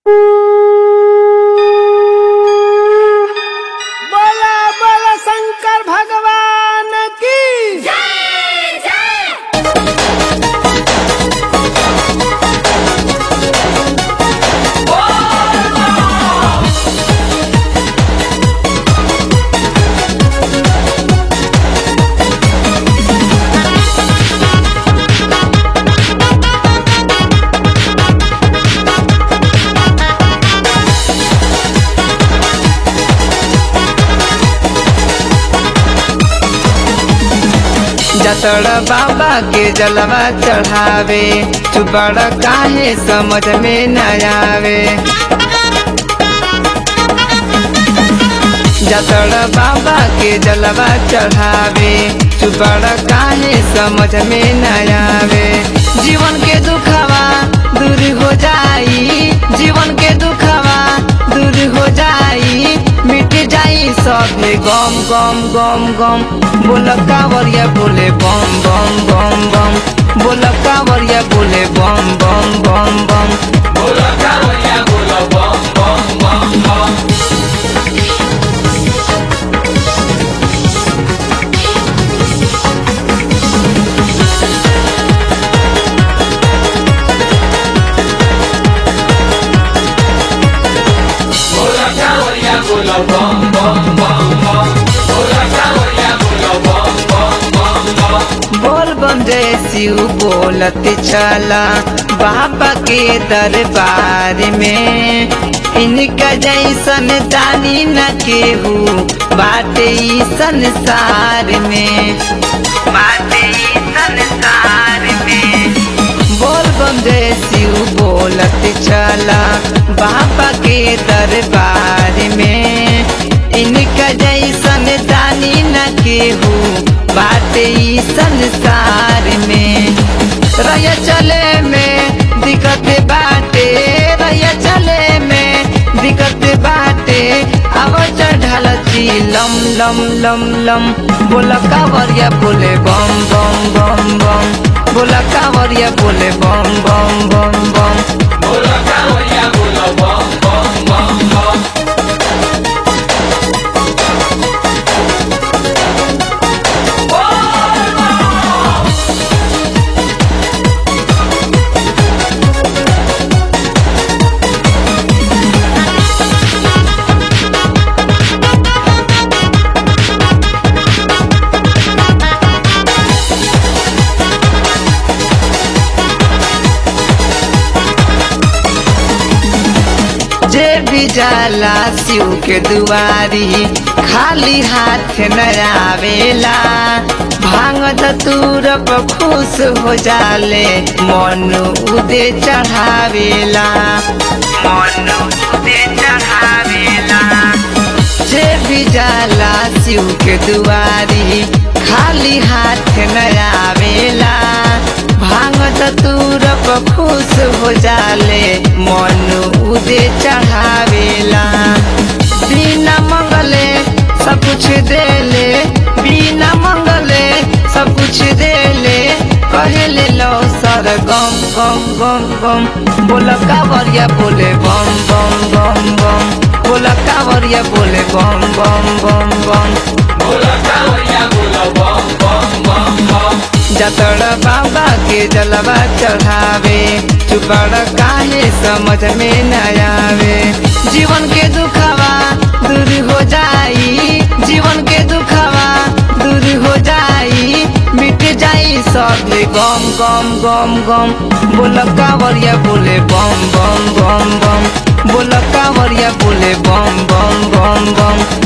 बोला बोला शंकर भगवान की जतड़ बाबा के जलवा चढ़ावे तू बड़ा काहे समझ में न आवे जतड़ बाबा के जलवा चढ़ावे तू बड़ा काहे समझ में न आवे जीवन के दुखवा दूर हो जाई जीवन के दुखवा दूर हो जाई मिट जाई सभे गम गम गम गम बोल कावरिया बोले बम बम बम बम बोल कावरिया बोले बम बम बम बम बोल बम जय शिव बोलत चला बाबा के दरबार में इनका जैसन दानी न केहू बाटे ई संसार में बाटे ई संसार में बोल बम जय शिव बोलत चला बाबा के दरबार में इनका जैसन दानी न केहू बाटे ई संसार में रह चले में दिक्कत बाटे रह चले में दिक्कत बाटे अब चढ़ल छी लम लम लम लम बोल कावरिया बोले बम बम बम बम बोल कावरिया बोले बम बम बम बम जे भी जाला शिव के दुआरी खाली हाथ न आवेला भांग धतूर पर खुश हो जाले मन उदे चढ़ावेला मन उदे चढ़ावेला जे भी जाला शिव के दुआरी खाली हाथ न आवेला भांग धतूर पर खुश हो जाले मन उदे चढ़ावेला बिना मंगले सब कुछ देले बिना मंगले सब कुछ देले कहले लो सर गम गम गम गम बोल कावरिया बोले बम बम बम बम बोल कावरिया बोले बम बम बम बम जतड़ बाबा के जलवा चढ़ावे चुपड़ काहे समझ में न आवे जीवन के दुखवा दूर हो जाई जीवन के दुखवा दूर हो जाई मिट जाई सब गम गम गम गम बोल कावरिया बोले बम बम बम बम बोल कावरिया बोले बम बम बम बम